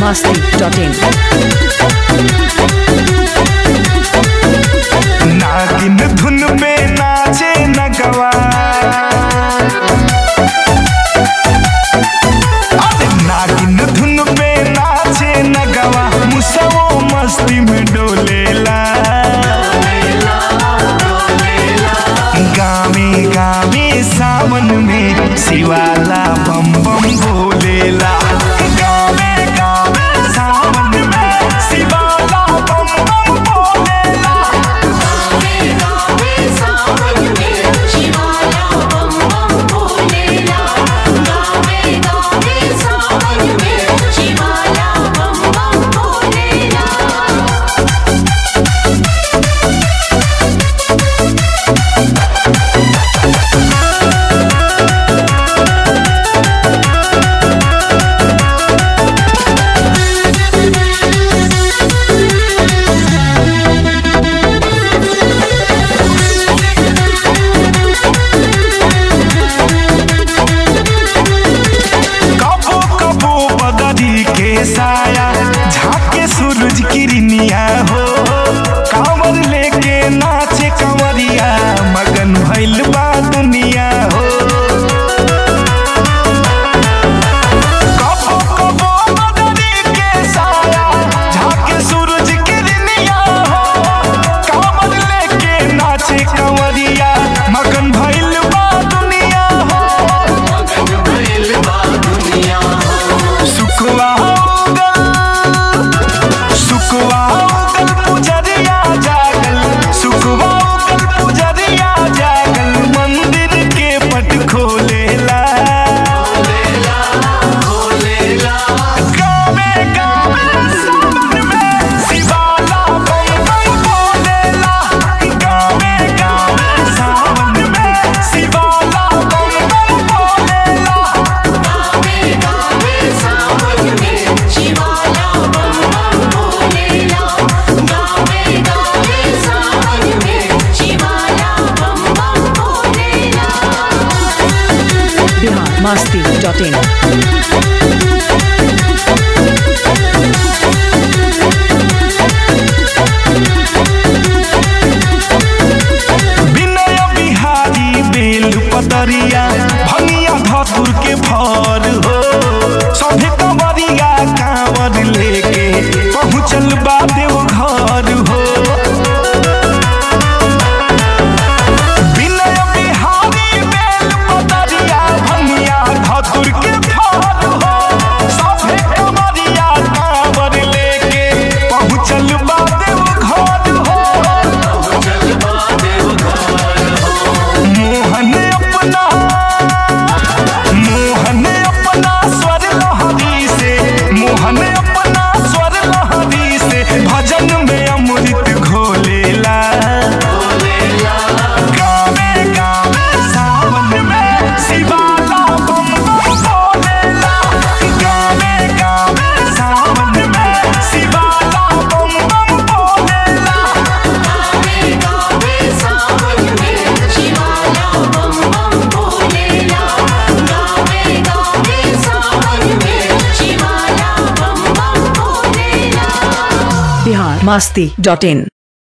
masti.in. नागिन धुन में नाचे नगवा अरे नागिन धुन में नाचे नगवा मुसवो मस्ती में डोलेला गावे गावे सावन में शिवाला बम बम भोलेला गावे गावे सावन में शिवाला बम बम भोलेला कबो कबो बदरी के साया झाके सूरज किरनिया हो कांवर लेके नाचे कंवरिया मगन भइल बा दुनिया हो कबो कबो बदरी के साया झाके सूरज किरनिया हो कांवर लेके नाचे कंवरिया मगन भइल बा दुनिया हो सुखवा उगल सुखवा उगल पुजरिया जागल सुखवा उगल पुजरिया जागल मंदिर के पट खोलेला गावे गावे सावन में शिवाला बम बम बोलेला गावे गावे सावन में शिवाला बम बम बोलेला Bihar masti.in. विनय बिहारी बेल पतरिया भंगिया धतुर के भर हो सभे कंवरिया कांवर लेके पहुँचल बा देव घर हो विनय बिहारी बेल पतरिया भंगिया धतुर के भर हो सभे कंवरिया कांवर लेके पहुँचल बा देव घर हो मोहन अपना मोहन अपना स्वर लहरी से मोहन अपना स्वर लहरी से भजन में अमृत घोलेला गावे गावे सावन में शिवाला बम बम बोलेला गावे गावे सावन में शिवाला बम बम बोलेला Bihar masti.in.